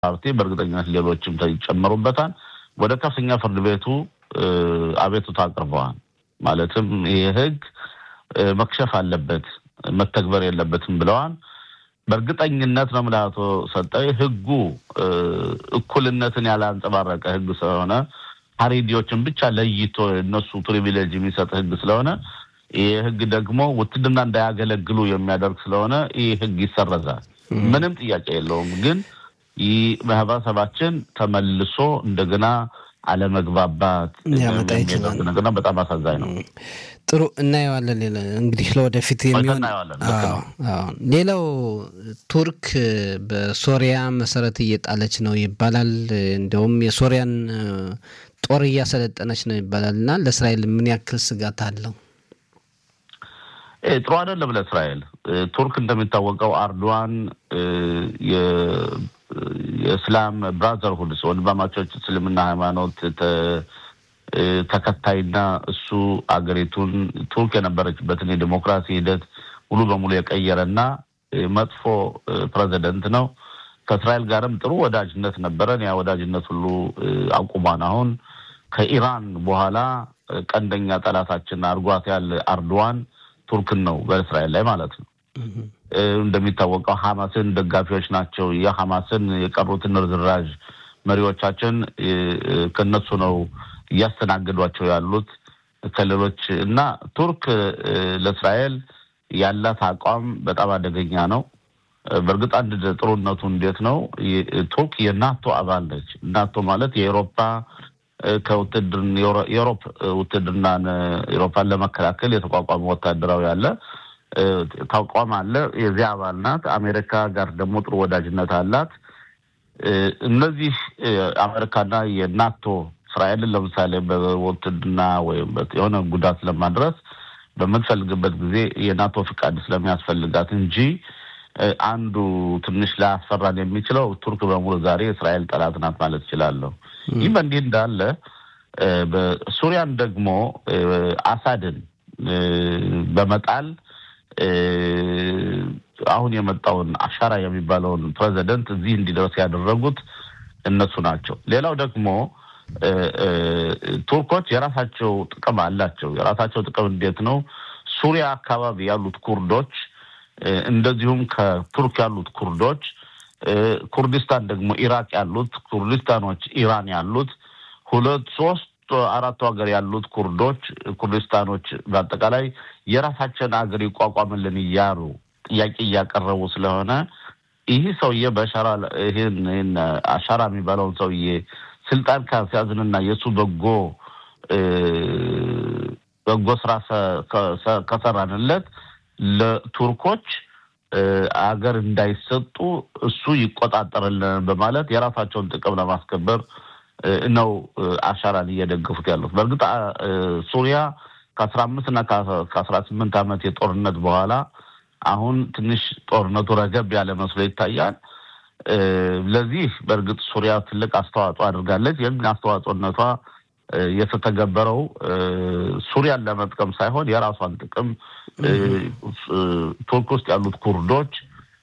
ፓርቲ በእርግጠኝነት ሌሎችም ይጨመሩበታል። ወደ ከፍተኛ ፍርድ ቤቱ አቤቱታ አቅርበዋል። ማለትም ይህ ህግ መክሸፍ አለበት፣ መተግበር የለበትም ብለዋል። በእርግጠኝነት ነው የምልህ አቶ ሰጠኝ ህጉ እኩልነትን ያላንጸባረቀ ህግ ስለሆነ ሀሬዲዎችን ብቻ ለይቶ እነሱ ፕሪቪሌጅ የሚሰጥ ህግ ስለሆነ ይህ ህግ ደግሞ ውትድርና እንዳያገለግሉ የሚያደርግ ስለሆነ ይህ ህግ ይሰረዛል። ምንም ጥያቄ የለውም። ግን ይህ ማህበረሰባችን ተመልሶ እንደገና አለመግባባት ሊያመጣ ይችላል። ነገርና በጣም አሳዛኝ ነው። ጥሩ እናየዋለን። ሌላ እንግዲህ ለወደፊት የሚሆን እናየዋለን። ልክ ነው። አዎ። ሌላው ቱርክ በሶሪያ መሰረት እየጣለች ነው ይባላል። እንዲያውም የሶሪያን ጦር እያሰለጠነች ነው ይባላል እና ለእስራኤል ምን ያክል ስጋት አለው? ይህ ጥሩ አይደለም ለእስራኤል። ቱርክ እንደሚታወቀው አርዶዋን የእስላም ብራዘርሁድ ወንድማማቾች እስልምና ሃይማኖት ተከታይና እሱ አገሪቱን ቱርክ የነበረችበትን የዲሞክራሲ ሂደት ሙሉ በሙሉ የቀየረና መጥፎ ፕሬዚደንት ነው። ከእስራኤል ጋርም ጥሩ ወዳጅነት ነበረን። ያ ወዳጅነት ሁሉ አቁሟን አሁን ከኢራን በኋላ ቀንደኛ ጠላታችን አድርጓት ያለ አርዶዋን ቱርክን ነው በእስራኤል ላይ ማለት ነው። እንደሚታወቀው ሐማስን ደጋፊዎች ናቸው። የሐማስን የቀሩትን ርዝራዥ መሪዎቻችን ከነሱ ነው እያስተናገዷቸው ያሉት ከሌሎች እና ቱርክ ለእስራኤል ያላት አቋም በጣም አደገኛ ነው። በእርግጥ አንድ ጥሩነቱ እንዴት ነው? ቱርክ የናቶ አባል ነች። ናቶ ማለት የኤሮፓ ከውትድርን የአውሮፕ ውትድርናን ኤሮፓን ለመከላከል የተቋቋመ ወታደራዊ አለ ተቋም አለ። የዚያ አባል ናት። አሜሪካ ጋር ደግሞ ጥሩ ወዳጅነት አላት። እነዚህ አሜሪካና የናቶ እስራኤልን ለምሳሌ በውትድርና ወይም የሆነ ጉዳት ለማድረስ በምትፈልግበት ጊዜ የናቶ ፍቃድ ስለሚያስፈልጋት እንጂ አንዱ ትንሽ ላያስፈራን የሚችለው ቱርክ በሙሉ ዛሬ የእስራኤል ጠላት ናት ማለት እችላለሁ። ይህ በእንዲህ እንዳለ በሱሪያን ደግሞ አሳድን በመጣል አሁን የመጣውን አሻራ የሚባለውን ፕሬዚደንት እዚህ እንዲደርስ ያደረጉት እነሱ ናቸው። ሌላው ደግሞ ቱርኮች የራሳቸው ጥቅም አላቸው። የራሳቸው ጥቅም እንዴት ነው? ሱሪያ አካባቢ ያሉት ኩርዶች እንደዚሁም ከቱርክ ያሉት ኩርዶች፣ ኩርዲስታን ደግሞ ኢራቅ ያሉት ኩርዲስታኖች፣ ኢራን ያሉት ሁለት ሶስት አራቱ ሀገር ያሉት ኩርዶች ኩርዲስታኖች በአጠቃላይ የራሳቸውን ሀገር ይቋቋምልን እያሉ ጥያቄ እያቀረቡ ስለሆነ ይህ ሰውዬ በሻራ ይህን ይህን አሻራ የሚባለውን ሰውዬ ስልጣን ካስያዝንና የእሱ በጎ በጎ ስራ ከሰራንለት ለቱርኮች አገር እንዳይሰጡ እሱ ይቆጣጠርልን በማለት የራሳቸውን ጥቅም ለማስከበር ነው አሻራን እየደገፉት ያሉት። በእርግጥ ሱሪያ ከአስራ አምስት እና ከአስራ ስምንት ዓመት የጦርነት በኋላ አሁን ትንሽ ጦርነቱ ረገብ ያለ መስሎ ይታያል። ለዚህ በእርግጥ ሱሪያ ትልቅ አስተዋጽኦ አድርጋለች። ይህን አስተዋጽኦነቷ የተተገበረው ሱሪያን ለመጥቀም ሳይሆን የራሷን ጥቅም ቱርክ ውስጥ ያሉት ኩርዶች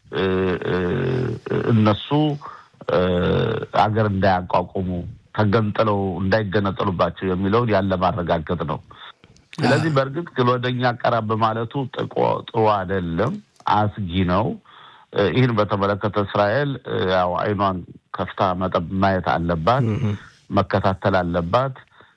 እነሱ አገር እንዳያቋቁሙ ተገንጥለው እንዳይገነጠሉባቸው የሚለውን ያለ ማረጋገጥ ነው። ስለዚህ በእርግጥ ወደኛ ቀረብ ማለቱ ጥሩ አይደለም፣ አስጊ ነው። ይህን በተመለከተ እስራኤል ያው አይኗን ከፍታ መጠብ ማየት አለባት፣ መከታተል አለባት።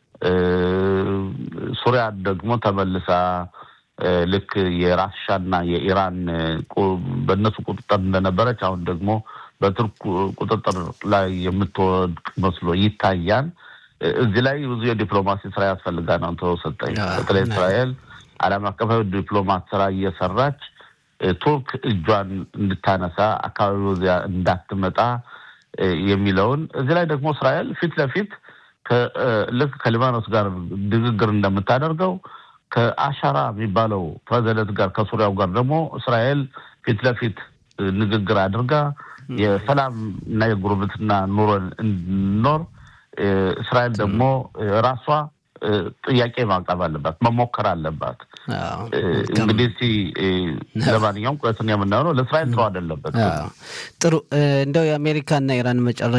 ሱሪያ ደግሞ ተመልሳ ልክ የራሻና የኢራን በእነሱ ቁጥጥር እንደነበረች አሁን ደግሞ በቱርክ ቁጥጥር ላይ የምትወድቅ መስሎ ይታያል። እዚህ ላይ ብዙ የዲፕሎማሲ ስራ ያስፈልጋል ነው ተሰጠኝ። በተለይ እስራኤል ዓለም አቀፋዊ ዲፕሎማት ስራ እየሰራች ቱርክ እጇን እንድታነሳ አካባቢው እዚያ እንዳትመጣ የሚለውን እዚህ ላይ ደግሞ እስራኤል ፊት ለፊት ልክ ከሊባኖስ ጋር ንግግር እንደምታደርገው ከአሻራ የሚባለው ፕሬዚደንት ጋር ከሱሪያው ጋር ደግሞ እስራኤል ፊት ለፊት ንግግር አድርጋ የሰላም እና የጉርብትና ኑሮን እንድንኖር እስራኤል ደግሞ ራሷ ጥያቄ ማቅረብ አለባት፣ መሞከር አለባት። እንግዲህ እስኪ ለማንኛውም ቁለትን የምናየው ነው። ለእስራኤል ጥሩ አይደለበት። ጥሩ እንደው የአሜሪካና ኢራን መጨረሻ